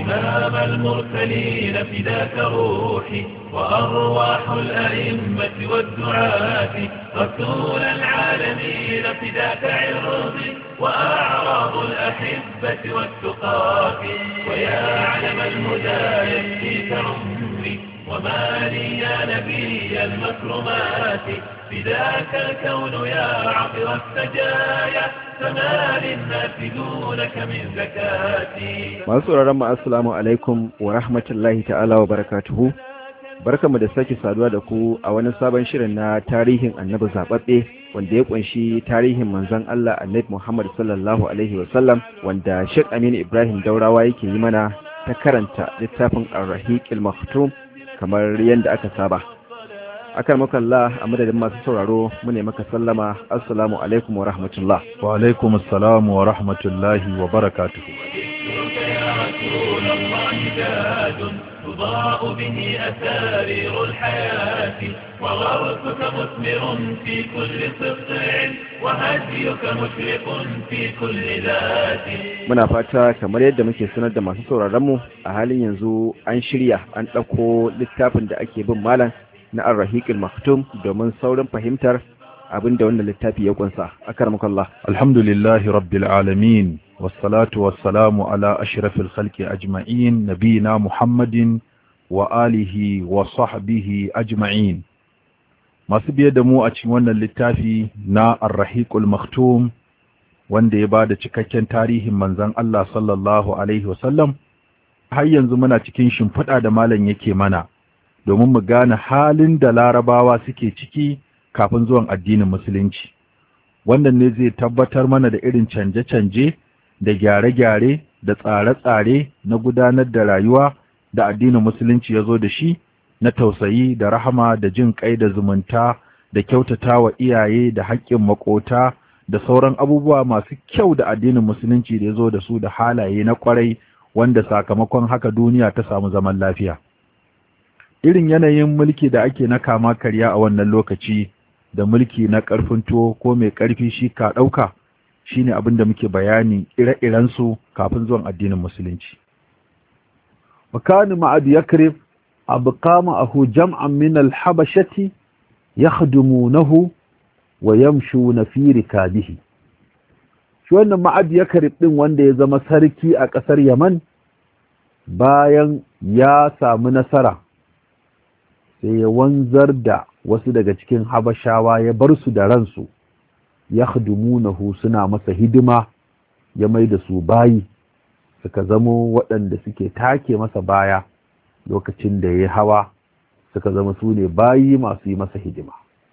إمام المرسلين فداك روحي وأرواح الأئمة والدعاة رسول العالمين فداك عرضي وأعراض الأحبة والتقاة ويا علم الهدى يكفيك عمري وما لي يا نبي المكرمات فداك الكون يا عطر السجايا فما للناس دونك من زكاتي masu sauraron mu assalamu alaikum wa rahmatullahi ta'ala wa barakatuhu barkamu da sake saduwa da ku a wani sabon shirin na tarihin annabi zababbe wanda ya kunshi tarihin manzon Allah annabi Muhammad sallallahu alaihi wa sallam wanda Sheikh Aminu Ibrahim Daurawa yake yi mana ta karanta littafin Ar-Rahiqil Maktum kamar yadda aka saba akan makalla a madadin masu sauraro mu ne maka sallama assalamu alaikum wa rahmatullah wa alaikum assalam wa rahmatullahi wa barakatuhu ذكرك يا رسول الله تاج تضاء به أسارير الحياة وغرسك مثمر في كل سطع وهديك مشرق في كل ذات muna fata kamar yadda muke sanar da masu sauraron mu a halin yanzu an shirya an ɗauko littafin da ake bin malam na ar-rahiqil maktum domin saurin fahimtar abin da wannan littafi ya kunsa akarmakallah alhamdulillahi rabbil alamin wassalatu wassalamu ala ashrafil khalqi ajma'in nabina muhammadin wa alihi wa sahbihi ajma'in masu biye da mu a cikin wannan littafi na ar-rahiqul maktum wanda ya bada cikakken tarihin manzon Allah sallallahu alaihi wasallam har yanzu muna cikin shimfiɗa da malam yake mana domin mu gane halin da larabawa suke ciki kafin zuwan addinin musulunci wannan ne zai tabbatar mana da irin canje-canje da gyare-gyare da tsare-tsare na gudanar da rayuwa da addinin musulunci ya zo da shi na tausayi da rahama da jin kai da zumunta da kyautata wa iyaye da haƙƙin makota da sauran abubuwa masu kyau da addinin musulunci da ya zo da su da halaye na ƙwarai wanda sakamakon haka duniya ta samu zaman lafiya irin yanayin mulki da ake na kama karya a wannan lokaci da mulki na ƙarfin tuwo ko mai ƙarfi shi ka ɗauka shi ne abin da muke bayani ire-irensu kafin zuwan addinin musulunci. Wakani ma'ad yakrib abu kama ahu jam'an min alhabashati ya nahu wa yamshu na fi rikabihi. Shi wannan ma'ad yakrib ɗin wanda ya zama sarki a ƙasar Yaman bayan ya samu nasara sai ya wanzar da wasu daga cikin habashawa ya bar su da ransu ya nahu suna masa hidima ya mai da su bayi suka zamo waɗanda suke take masa baya lokacin da ya hawa suka zama su ne bayi masu yi masa hidima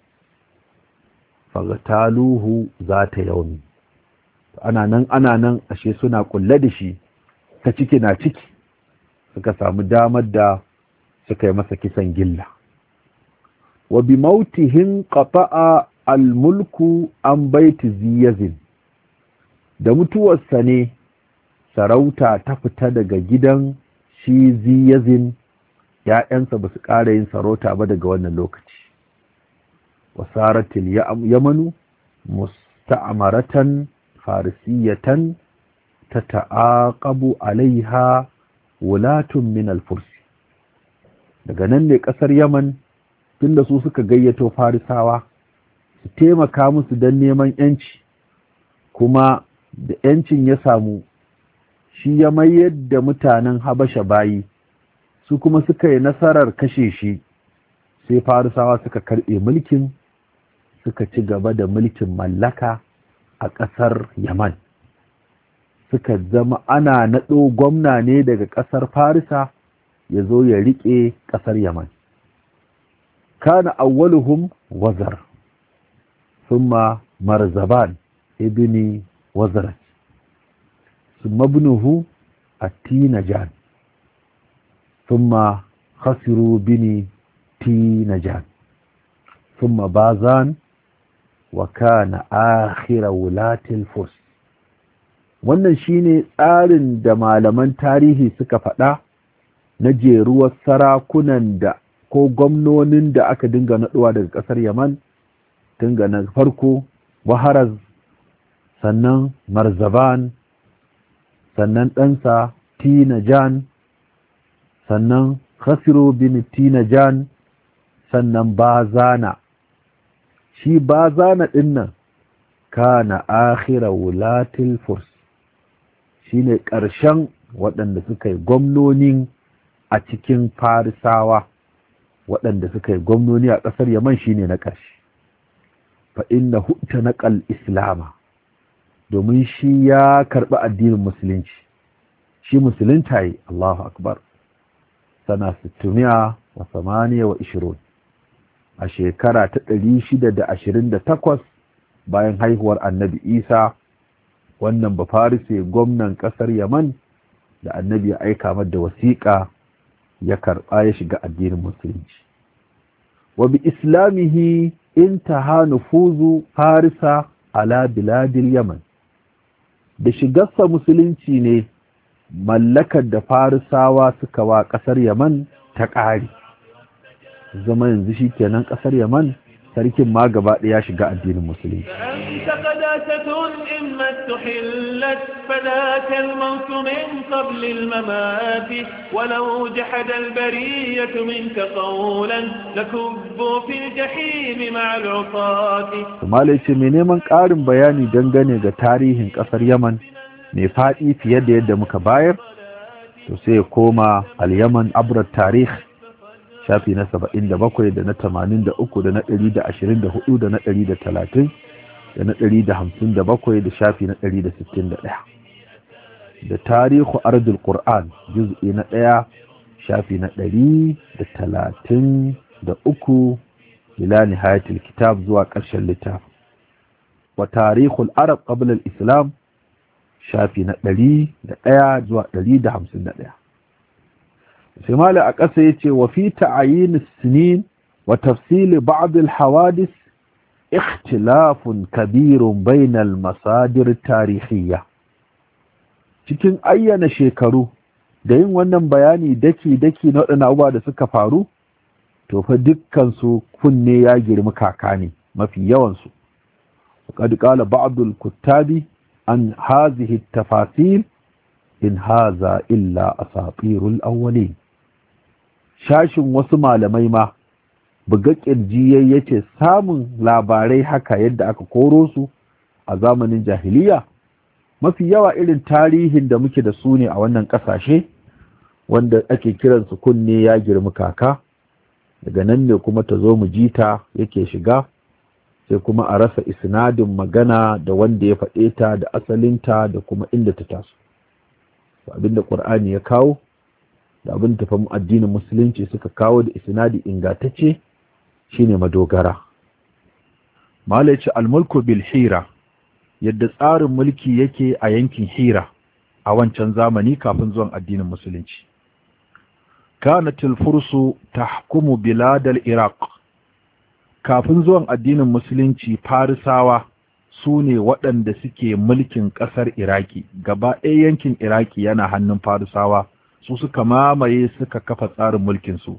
fagataluhu za ta yaumi ana nan ana nan ashe suna kulle da shi ta ciki na ciki suka samu damar da suka yi masa kisan gilla wa bi mautihin qata'a al-mulku an baiti ziyazin da mutuwarsa ne sarauta ta fita daga gidan shi ziyazin ‘ya'yansa ba su ƙara yin sarauta ba daga wannan lokaci wasaratil yamanu musta'amaratan farisiyatan ta ta'aƙabu alaiha wulatun min al-fursi daga nan ne ƙasar yaman tunda su suka gayyato farisawa su taimaka musu don neman yanci kuma da yancin ya samu shi ya mayar da mutanen habasha bayi su kuma suka yi nasarar kashe shi sai farisawa suka karɓe mulkin suka ci gaba da mulkin mallaka a ƙasar yaman suka zama ana naɗo gwamna ne daga ƙasar farisa ya zo ya riƙe ƙasar yaman كان أولهم وزر ثم مرزبان ابن وزرة ثم ابنه التينجان ثم خسروا بن تينجان ثم بازان وكان آخر ولاة الفرس wannan shine tsarin da malaman tarihi suka faɗa na jeruwar sarakunan da ko gwamnonin da aka dinga naɗuwa daga ƙasar yaman tun ga na farko waharaz sannan marzaban sannan ɗansa tinajan sannan khasiru bin tinajan sannan bazana shi bazana dinnan kana akhira wulatil furs shine ƙarshen waɗanda suka yi gwamnonin a cikin farisawa waɗanda suka yi gwamnoni a ƙasar yaman shine na ƙarshe fa inna hutta naqal islama domin shi ya karɓi addinin musulunci shi musulunta yi Allahu akbar sana 600 wa 28 a shekara ta 628 bayan haihuwar annabi Isa wannan bafarise gwamnan ƙasar Yaman da annabi ya aika da wasiƙa ya karɓa ya shiga addinin musulunci wa bi islamihi intaha nufuzu farisa ala biladil yaman da shigarsa musulunci ne mallakar da farisawa suka wa ƙasar yaman ta ƙari zama yanzu shi kenan ƙasar yaman sarkin ma gaba ɗaya shiga addinin musulunci أنت قداسة إما استحلت فذاك الموت من قبل الممات ولو جحد البرية منك قولا لكبوا في الجحيم مع العصاة Malai ce mai neman ƙarin bayani dangane ga tarihin ƙasar Yaman mai faɗi fiye da yadda muka bayar, to sai ya koma al-Yaman abrar tarih shafi na saba'in da bakwai da na tamanin da uku da na ɗari da ashirin da hudu da na ɗari da talatin da na ɗari da hamsin da bakwai da shafi na ɗari da sittin da ɗaya da tarihu ardul qur'an juz'i na ɗaya shafi na ɗari da talatin da uku ila nihayatul kitab zuwa ƙarshen littafin wa tarihul arab qabla al-islam shafi na ɗari da ɗaya zuwa ɗari da hamsin da ɗaya sai mala a ƙasa ya ce wa fi ta'ayin sinin wa tafsili ba'd al-hawadis ikhtilafun kabirun bainal masadir tarihiyya cikin ayyana shekaru da yin wannan bayani daki-daki na waɗannan abubuwa da suka faru to fa dukkansu kunne ya girmi kaka ne mafi yawansu وقد قال بعض الكتاب عن هذه التفاصيل إن هذا إلا أساطير الأولين shashin wasu malamai ma buga ƙirji yace samun labarai haka yadda aka koro su a zamanin jahiliya mafi yawa irin tarihin da muke da su ne a wannan ƙasashe wanda ake kiransu kunne ya girmi kaka daga nan ne kuma ta zo mu jita yake shiga sai kuma a rasa isnadin magana da wanda ya faɗe ta da asalinta da kuma inda ta taso abinda ƙur'ani ya kawo da abin tafan addinin musulunci suka kawo da isnadi ingantacce shine madogara malaci almulku bil hira yadda tsarin mulki yake a yankin hira a wancan zamani kafin zuwan addinin musulunci kanatil fursu tahkumu biladal iraq kafin zuwan addinin musulunci farisawa su ne waɗanda suke mulkin ƙasar iraki gaba ɗaya yankin iraki yana hannun farisawa su suka mamaye suka kafa tsarin mulkinsu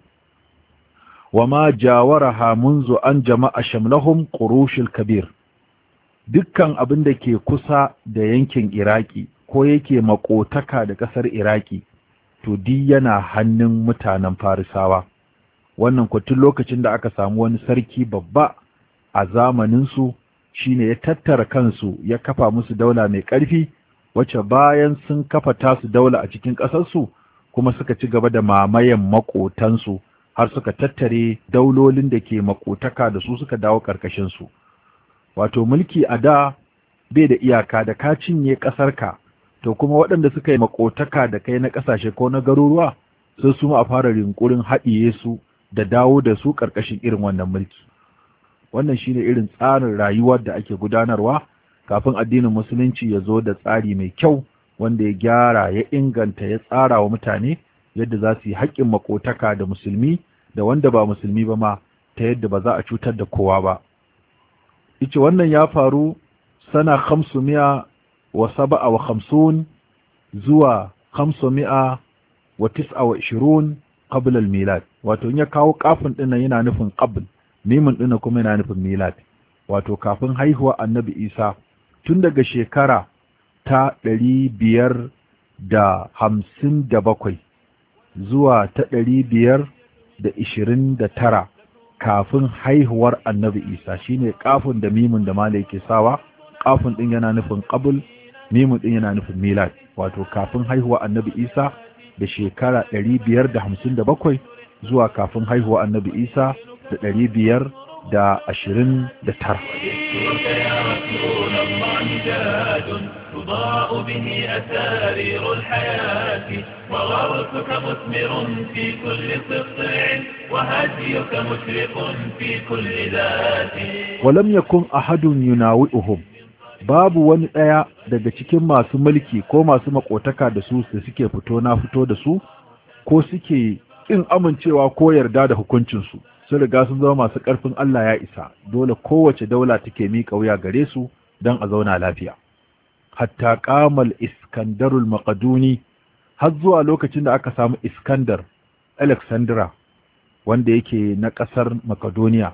wa ma jawaraha munzu an jama'a shamlahum qurushil kabir dukkan abin da ke kusa da yankin iraki ko yake makotaka da ƙasar iraki to di yana hannun mutanen farisawa wannan tun lokacin da aka samu wani sarki babba a zamaninsu shine ya tattara kansu ya kafa musu daula mai ƙarfi wacce bayan sun kafa tasu daula a cikin ƙasarsu kuma suka ci gaba da mamayen maƙotansu har suka tattare daulolin da ke maƙotaka da su suka dawo ƙarƙashinsu wato mulki a da bai da iyaka da ka cinye ƙasarka to kuma waɗanda suka yi maƙotaka da kai na ƙasashe ko na garuruwa sai su a fara rinkurin haɗiye su da dawo da su ƙarƙashin irin wannan mulki wannan shine irin tsarin rayuwar da ake gudanarwa kafin addinin musulunci ya zo da tsari mai kyau wanda ya gyara ya inganta ya tsara wa mutane yadda za su yi haƙƙin makotaka da musulmi da wanda ba musulmi ba ma ta yadda ba za a cutar da kowa ba ice wannan ya faru sana mi'a wa saba'a wa hamsin zuwa mi'a wa tis'a wa ishirun qabla al-milad wato in ya kawo kafin dinnan yana nufin qabl mimin dinnan kuma yana nufin milad wato kafin haihuwa annabi Isa tun daga shekara ta ɗari biyar da hamsin da bakwai zuwa ta ɗari biyar da ishirin da tara kafin haihuwar annabi isa shine kafin da mimun da mala yake sawa kafin ɗin yana nufin ƙabul mimun ɗin yana nufin milad wato kafin haihuwar annabi isa da shekara ɗari biyar da hamsin da bakwai zuwa kafin haihuwar annabi isa da ɗari biyar da ashirin da tara تضاء به أسارير الحياة وغرسك مثمر في كل سطع وهديك مشرق في كل ذات ولم يكن أحد يناوئهم babu wani ɗaya daga cikin masu mulki ko masu makotaka da su da suke fito na fito da su ko suke ƙin amincewa ko yarda da hukuncinsu sun riga sun zama masu ƙarfin Allah ya isa dole kowace daula take miƙa wuya gare su don a zauna lafiya hatta kamal iskandarul maqduni har zuwa lokacin da aka samu iskandar alexandra wanda yake na ƙasar makedoniya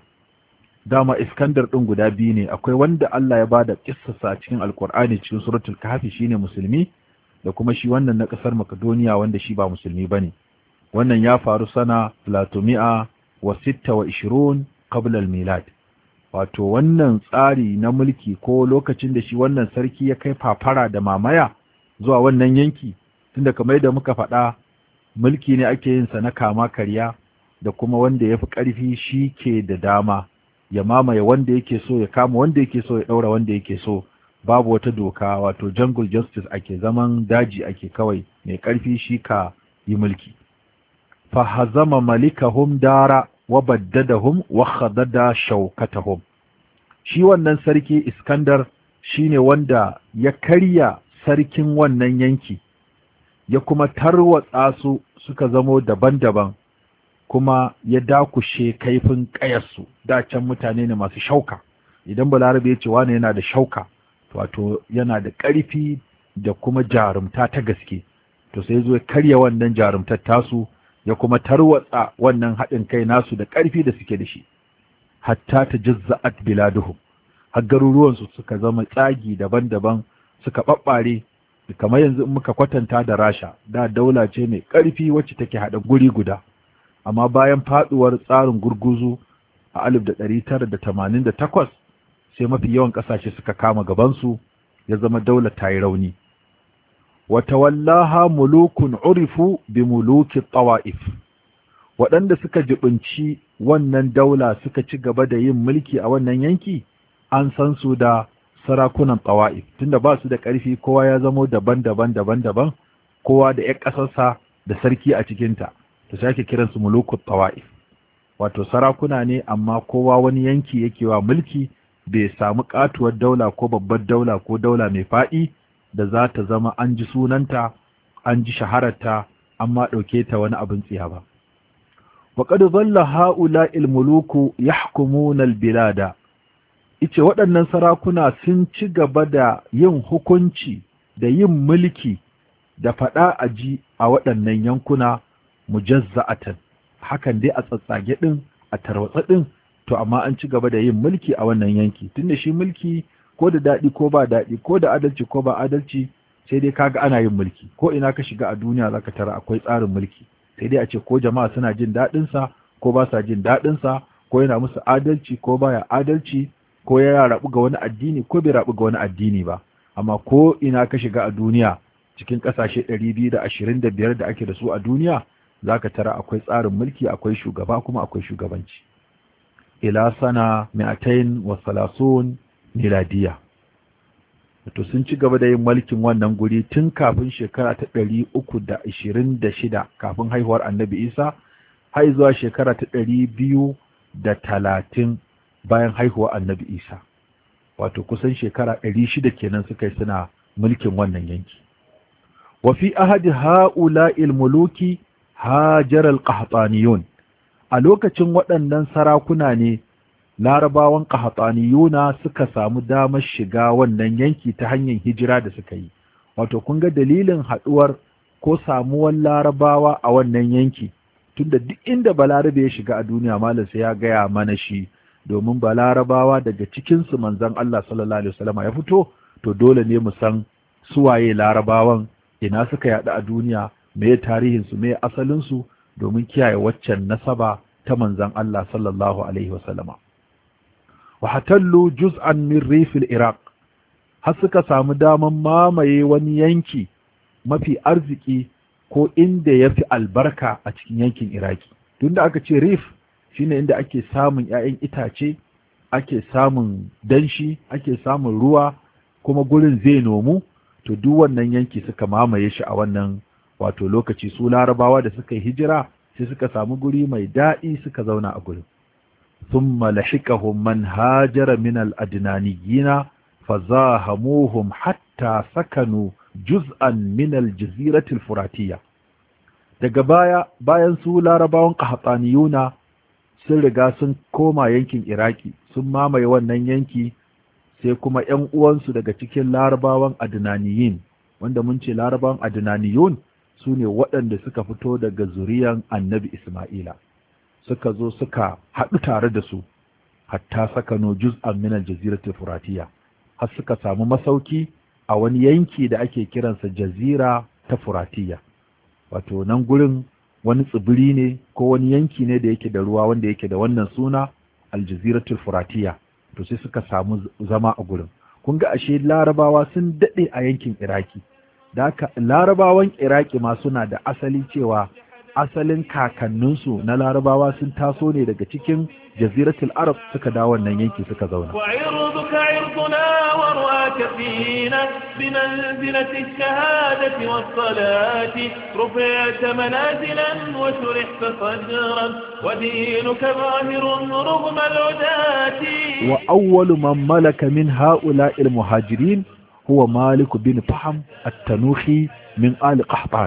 dama iskandar ɗin guda biyu ne akwai wanda Allah ya bada kissasa a cikin alkur'ani cikin suratul kahfi shine musulmi da kuma shi wannan na ƙasar makedoniya wanda shi ba musulmi bane wannan ya faru sana platomi'a wa sitta wa ishirun qabla al-milad wato wannan tsari na mulki ko lokacin da shi wannan sarki ya kai fafara da mamaya zuwa wannan yanki tunda kamar da muka faɗa mulki ne ake yin sa na kama karya da kuma wanda ya fi ƙarfi shi ke da dama ya mamaye wanda yake so ya kama wanda yake so ya ɗaura wanda yake so babu wata doka wato jungle justice ake zaman daji ake kawai mai ƙarfi shi ka yi mulki fa hazama malikahum dara wa baddadahum wa khadada shaukatahum shi wannan sarki Iskandar shine wanda ya karya sarkin wannan yanki ya kuma tarwatsa su suka zamo daban-daban kuma ya dakushe kaifin ƙayarsu da can mutane ne masu shauka idan balarabe ya ce wane yana da shauka wato yana da ƙarfi da kuma jarumta ta gaske to sai zo ya karya wannan jarumtar tasu ya kuma tarwatsa wannan haɗin kai nasu da ƙarfi da suke da shi hatta ta jazza'at biladuhum har garuruwansu suka zama tsagi daban-daban suka ɓaɓɓare kamar yanzu in muka kwatanta da rasha da daula ce mai ƙarfi wacce take haɗa guri guda amma bayan faɗuwar tsarin gurguzu a alif da ɗari tara da tamanin da takwas sai mafi yawan ƙasashe suka kama gabansu ya zama daula ta yi rauni wata wallaha mulukun urifu bi muluki tawa'if waɗanda suka jibinci wannan daula suka ci gaba da yin mulki a wannan yanki an san su da sarakunan tawa'if tunda ba su da ƙarfi kowa ya zamo daban-daban daban-daban kowa da ƴan ƙasarsa da sarki a cikinta to sai ake kiransu mulukut tawa'if wato sarakuna ne amma kowa wani yanki yake wa mulki bai samu katuwar daula ko babbar daula ko daula mai faɗi da za ta zama an ji sunanta an ji shahararta amma ɗauke ta wani abin tsiya ba وقد ظل هؤلاء الملوك يحكمون البلاد ice waɗannan sarakuna sun ci gaba da yin hukunci da yin mulki da faɗa a ji a waɗannan yankuna mujazza'atan hakan dai a tsatsage ɗin a tarwatsa ɗin to amma an ci gaba da yin mulki a wannan yanki tunda shi mulki ko da daɗi ko ba daɗi ko da adalci ko ba adalci sai dai kaga ana yin mulki ko ina ka shiga a duniya zaka tara akwai tsarin mulki sai dai a ce ko jama'a suna jin daɗin sa ko ba sa jin daɗin sa ko yana musu adalci ko baya adalci ko ya rabu ga wani addini ko bai rabu ga wani addini ba amma ko ina ka shiga a duniya cikin ƙasashe 225 da ake da su a duniya zaka tara akwai tsarin mulki akwai shugaba kuma akwai shugabanci ila sana mi'atain wa salasun miladiya to sun ci gaba da yin mulkin wannan guri tun kafin shekara ta ɗari uku da ishirin da shida kafin haihuwar annabi isa har zuwa shekara ta ɗari biyu da talatin bayan haihuwar annabi isa wato kusan shekara ɗari shida kenan suka yi suna mulkin wannan yanki wa fi ahadi ha'ula'il muluki hajar al-qahtaniyun a lokacin waɗannan sarakuna ne larabawan ƙahatsaniyuna suka samu damar shiga wannan yanki ta hanyar hijira da suka yi wato kun ga dalilin haɗuwar ko samuwar larabawa a wannan yanki tunda duk inda balarabe ya shiga a duniya malam sai ya gaya mana shi domin balarabawa daga cikinsu manzon Allah sallallahu alaihi wasallam ya fito to dole ne mu san suwaye larabawan ina suka yaɗu a duniya me tarihinsu me asalinsu domin kiyaye waccan nasaba ta manzan Allah sallallahu alaihi wasallama wa hatallu juz'an min rifil iraq har suka samu daman mamaye wani yanki mafi arziki ko inda ya fi albarka a cikin yankin iraki tunda aka ce rif shine inda ake samun 'ya'yan itace ake samun danshi ake samun ruwa kuma gurin zai nomu to duk wannan yanki suka mamaye shi a wannan wato lokaci su larabawa da suka yi hijira sai suka samu guri mai daɗi suka zauna a gurin thumma lahiqahum man hajara min al-adnaniyina fazahamuhum hatta sakanu juz'an min al-jazirati al-furatiyya daga baya bayan su larabawan qahtaniyuna sun riga sun koma yankin iraki sun mamaye wannan yanki sai kuma ‘yan uwansu daga cikin larabawan adnaniyin wanda mun ce larabawan adnaniyun su ne waɗanda suka fito daga zuriyan annabi isma'ila suka zo suka haɗu tare da su hatta sakano juz'an min al-jazirati furatiya har suka samu masauki a wani yanki da ake kiransa jazira ta furatiya wato nan gurin wani tsibiri ne ko wani yanki ne da yake da ruwa wanda yake da wannan suna aljaziratul furatiya to sai suka samu zama a gurin kun ga ashe larabawa sun daɗe a yankin iraki da haka larabawan iraki ma suna da asali cewa asalin kakanninsu na larabawa sun taso ne daga cikin jaziratul arab suka dawo wannan yanki suka zauna وعرضك عرضنا ورواك فينا بمنزلة الشهادة والصلاة رفعت منازلا وشرحت صدرا ودينك ظاهر رغم العداة wa awwalu man malaka min ha'ula'il muhajirin huwa malik bin faham at-tanuhi min ali qahtan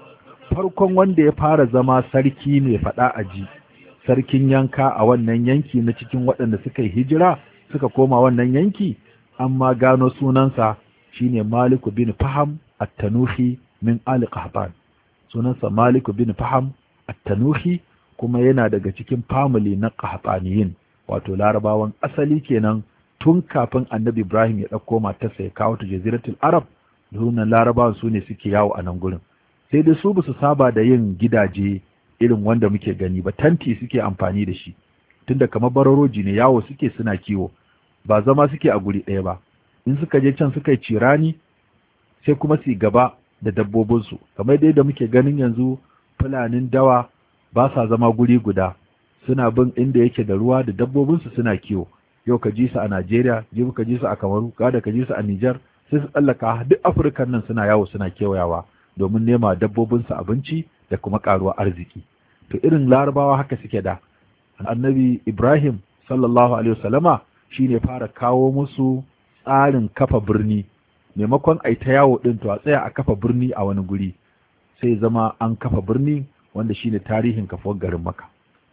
farkon wanda ya fara zama sarki ne fada aji sarkin yanka a wannan yanki na cikin waɗanda suka yi hijira suka koma wannan yanki amma gano sunansa shine malik bin faham at-tanuhi min ali qahtan sunansa malik bin faham at-tanuhi kuma yana daga cikin family na qahtaniyin wato larabawan asali kenan tun kafin annabi ibrahim ya ɗauko matarsa ya kawo ta jaziratul arab sunan larabawan su ne suke yawo a nan gurin sai dai su basu saba da yin gidaje irin wanda muke gani ba tanti suke amfani da shi tunda kamar bararoji ne yawo suke suna kiwo ba zama suke a guri ɗaya ba in suka je can suka yi cirani sai kuma su gaba da dabbobinsu kamar dai da muke ganin yanzu fulanin dawa ba sa zama guri guda suna bin inda yake da ruwa da dabbobinsu suna kiwo yau ka ji su a Najeriya jibi ka ji su a Kamaru gada ka ji su a Nijar sai su tsallaka duk Afirkan nan suna yawo suna kewayawa domin nema dabbobinsu abinci da kuma karuwa arziki to irin larabawa haka suke da annabi Ibrahim sallallahu alaihi wasallama shine fara kawo musu tsarin kafa birni maimakon ai ta yawo din to a tsaya a kafa birni a wani guri sai zama an kafa birni wanda shine tarihin kafuwar garin Makka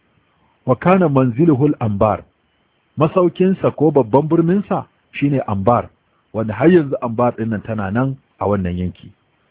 wa kana manziluhul ambar masaukinsa ko babban birninsa shine ambar wanda har yanzu ambar ɗinnan tana nan a wannan yanki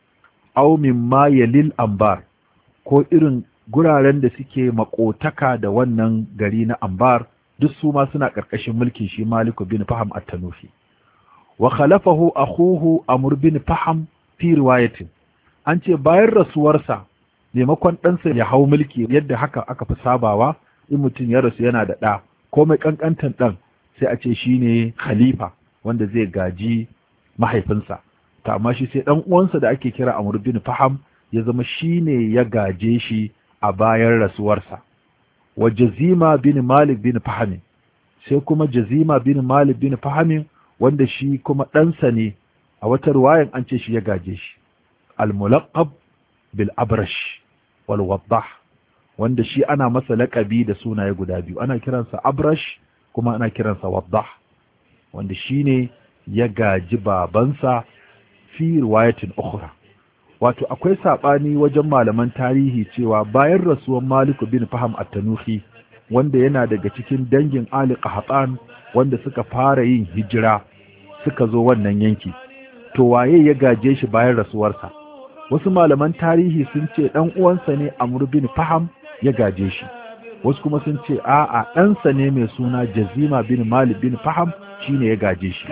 aw mimma yalil ambar ko irin guraren da suke makotaka da wannan gari na ambar duk su ma suna ƙarƙashin mulkin shi maliku bin faham at-tanufi wa khalafahu akhuhu amr bin faham fi riwayatin an ce bayan rasuwarsa maimakon ɗansa ya hau mulki yadda haka aka fi sabawa in mutum ya rasu yana da ɗa ko mai ƙanƙantan ɗan sai a ce shi ne khalifa wanda zai gaji mahaifinsa ta amma shi sai ɗan uwansa da ake kira Amr bin Faham ya zama shi ne ya gaje shi a bayan rasuwarsa wa Jazima bin Malik bin Faham sai kuma Jazima bin Malik bin Faham wanda shi kuma ɗansa ne a wata ruwayan an ce shi ya gaje shi al-mulaqab bil abrash wal waddah wanda shi ana masa laƙabi da sunaye guda biyu ana kiransa abrash kuma ana kiransa waddah wanda shi ne ya gaji babansa fi riwayatin ukhra wato akwai saɓani wajen malaman tarihi cewa bayan rasuwan maliku bin faham at-tanuhi wanda yana daga cikin dangin ali qahtan wanda suka fara yin hijira suka zo wannan yanki to waye ya gaje shi bayan rasuwarsa wasu malaman tarihi sun ce dan uwansa ne amr bin faham ya gaje shi wasu kuma sun ce a'a ɗansa ne mai suna jazima bin malik bin faham shine ya gaje shi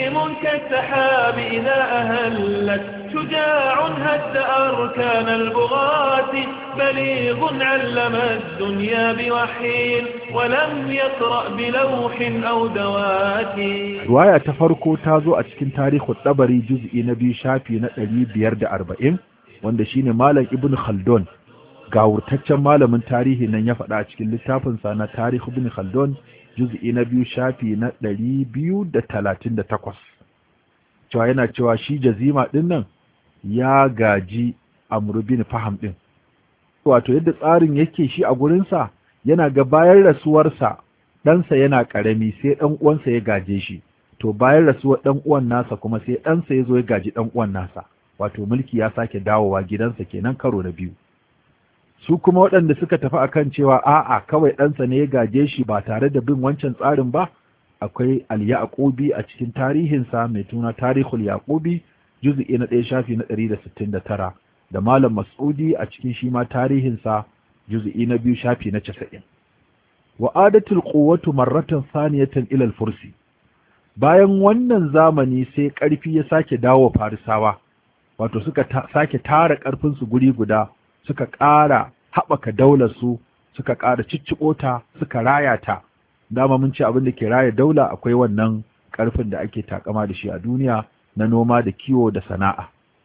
عظيم كالسحاب إذا أهلت شجاع هد أركان البغاة بليغ علم الدنيا بوحي ولم يقرأ بلوح أو دوات Ruwaya ta farko ta zo a cikin tarihin ɗabari juz'i na biyu shafi na ɗari biyar da arba'in wanda shine Malam Ibn Khaldun gawurtaccen malamin tarihi nan ya faɗa a cikin littafinsa na Tarih Ibn Khaldun juz'i na biyu shafi na ɗari biyu da talatin da takwas. Cewa yana cewa shi jazima ɗin nan ya gaji Amr bin Faham ɗin. Wato yadda tsarin yake shi a gurinsa yana ga bayan rasuwarsa ɗansa yana ƙarami sai ɗan uwansa ya gaje shi to bayan rasuwar ɗan uwan nasa kuma sai ɗansa ya zo ya gaji ɗan uwan nasa wato mulki ya sake dawowa gidansa kenan karo na biyu su kuma waɗanda suka tafi akan cewa a'a kawai ɗansa ne ya gaje shi ba tare da bin wancan tsarin ba akwai al-yaqubi a cikin tarihinsa mai tuna tarihul yaqubi juz'i na ɗaya shafi na ɗari da sittin da tara da malam mas'udi a cikin shi ma tarihinsa juz'i na biyu shafi na casa'in wa adatul quwwatu marratan saniyatan ila al-fursi bayan wannan zamani sai ƙarfi ya sake dawo farisawa wato suka ta, sake tara ƙarfin su guri guda suka ƙara haɓaka daular su suka ƙara cicciko ta suka raya ta dama mun ce abin da ke raya daula akwai wannan ƙarfin da ake takama da shi a duniya na noma da kiwo da sana'a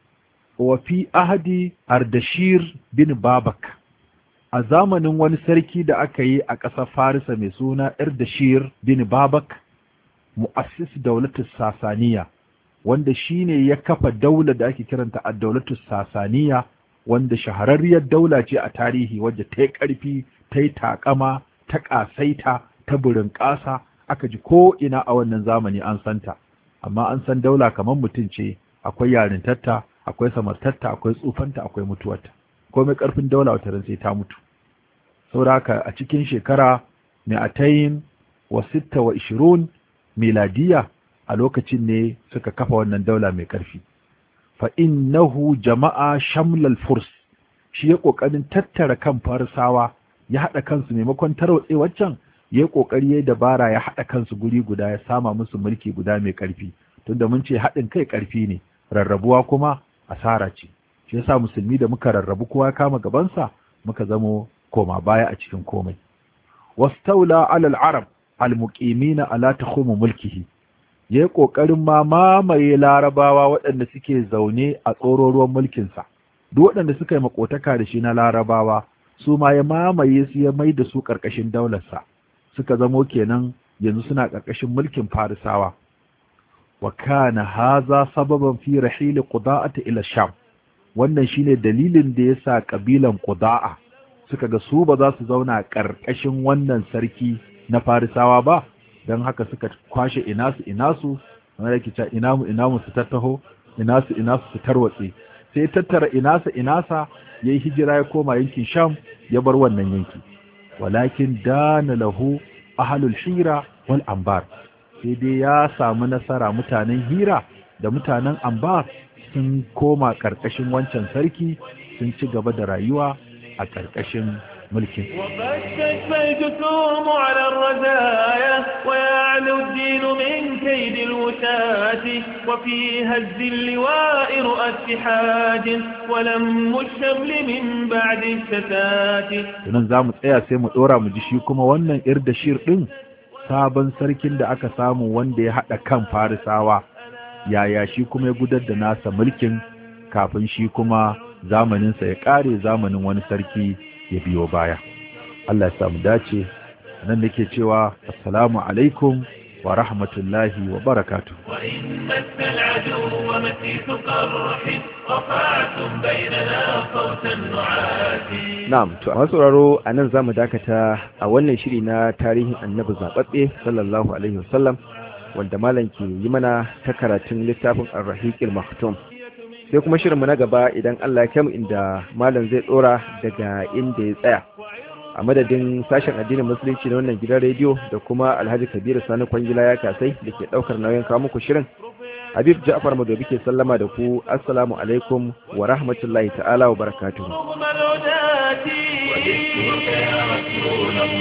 wa fi ahadi ardashir bin babak a zamanin wani sarki da aka yi a ƙasar farisa mai suna ardashir bin babak mu'assis daulatus sasaniya wanda shine ya kafa daula da ake kiranta a daulatus sasaniya wanda shahararriyar daula ce a tarihi wadda ta yi ƙarfi ta yi taƙama ta ƙasaita ta burin ƙasa aka ji ko ina a wannan zamani an santa amma an san daula kamar mutum ce akwai yarintarta akwai samartarta akwai tsufanta akwai mutuwarta komai ƙarfin daula wata ran sai ta mutu saboda haka a cikin shekara mi'atayin wa sitta wa ishirun miladiya a lokacin ne suka kafa wannan daula mai ƙarfi fa innahu jama'a shamlal furs shi ya kokarin tattara kan farisawa ya hada kansu maimakon tarwatse waccan ya kokari ya dabara ya hada kansu guri guda ya sama musu mulki guda mai ƙarfi tunda mun ce haɗin kai ƙarfi ne rarrabuwa kuma asara ce shi yasa musulmi da muka rarrabu kowa kama gabansa muka zamo koma baya a cikin komai wastaula alal arab almuqimina ala takhumu mulkihi yayi kokarin ma mamaye larabawa waɗanda suke zaune a tsororuwan mulkin sa duk waɗanda suka yi makotaka da shi na larabawa su ma ya mamaye su ya mai da su karkashin daular sa suka zamo kenan yanzu suna karkashin mulkin farisawa wa kana haza sababan fi rahil quda'ati ila sham wannan shine dalilin da yasa kabilan quda'a suka ga su ba za su zauna ƙarƙashin wannan sarki na farisawa ba don haka suka kwashe inasu inasu wanda yake cewa inamu inamu su tattaho inasu inasu su tarwatse sai tattara inasa inasa ya yi hijira ya koma yankin sham ya bar wannan yanki walakin dana lahu ahlul hira wal ambar sai dai ya samu nasara mutanen hira da mutanen ambar sun koma ƙarƙashin wancan sarki sun ci gaba da rayuwa a ƙarƙashin mulkin. وقد تشفى الجسوم على الرزايا ويعلو الدين من كيد الوشاة وفي هز اللواء رؤى اتحاد ولم الشمل من بعد الشتات Tunan za mu tsaya sai mu ɗora mu ji shi kuma wannan irdashir ɗin sabon sarkin da aka samu wanda ya haɗa kan farisawa yaya shi kuma ya gudar da nasa mulkin kafin shi kuma zamaninsa ya ƙare zamanin wani sarki ya biyo baya Allah ya samu dace nan nake cewa assalamu alaikum wa rahmatullahi wa barakatuh وإن مس العدو مسيس قرح رفعتم بيننا صوت النعاس Na'am, to a sauraro a nan za mu dakata a wannan shiri na tarihin annabi zaɓaɓɓe sallallahu Alaihi wasallam wanda malam ke yi mana ta karatun littafin arrahiƙil maktum sai kuma shirinmu na gaba idan Allah ya kemu inda malam zai ɗora daga inda ya tsaya a madadin sashen addinin musulunci na wannan gidan rediyo da kuma alhaji kabiru sani kwangila ya kasai da ke ɗaukar nauyin kawo muku shirin habib ja'far madobi ke sallama da ku assalamu alaikum wa rahmatullahi ta'ala wa barakatuhu رغم العداة وجدتك يا رسول الله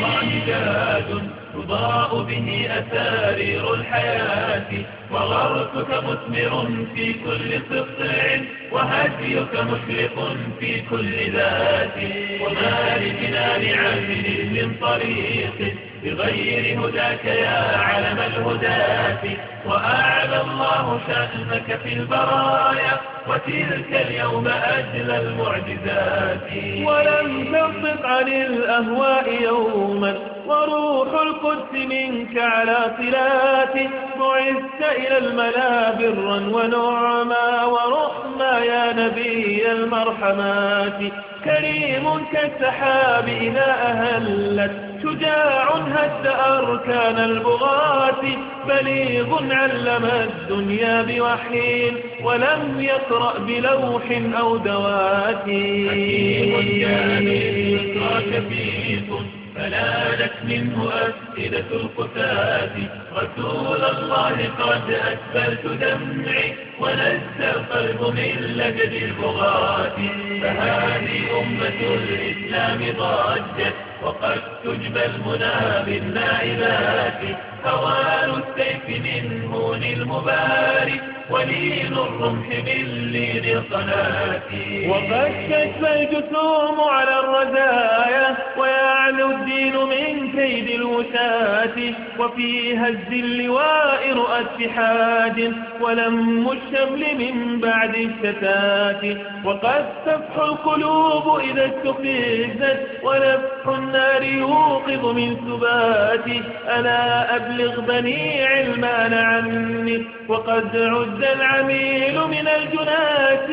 الله جاد تضاء به أسارير الحياة وغرسك مثمر في كل سطع وهديك مشرق في كل ذات وما لجنان عامل من طريق بغير هداك يا علم الهداة وأعلى الله شأنك في البرايا وتلك اليوم أجل المعجزات ولم تنطق عن الأهواء يوما وروح القدس منك على صلات بعثت إلى الملا برا ونعما ورحما يا نبي المرحمات كريم كالسحاب إذا أهلت شجاع هد أركان البغاة بليغ علم الدنيا بوحي ولم يقرأ بلوح أو دوات حكيم كان يسرى كفيف فلانت منه أسئلة القتاة رسول الله قد أسفلت دمعي ونزل القلب من لجد البغاة فهذه أمة الإسلام ضجت وقد تجبى المنى بالنائبات هوان السيف من هون المبارك ولين الرمح من لين القناة وقد تشفى الجسوم على الرزايا ويعلو الدين من كيد الوشاة وفي هز اللواء رؤى اتحاد ولم الشمل من بعد الشتات وقد تفح القلوب إذا استفزت ونفح النار يوقظ من سبات ألا أبلغ بني علمان عني وقد عد العميل من الجنات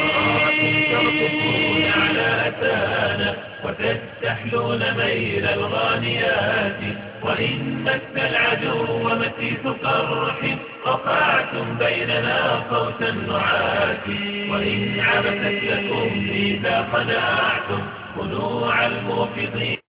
ترقصون على أتانا وتستحلون ميل الغانيات وإن مس العدو مسيس قرح رفعتم بيننا صوت النعات وإن عبثت لكم إذا خنعتم خنوع الموفضين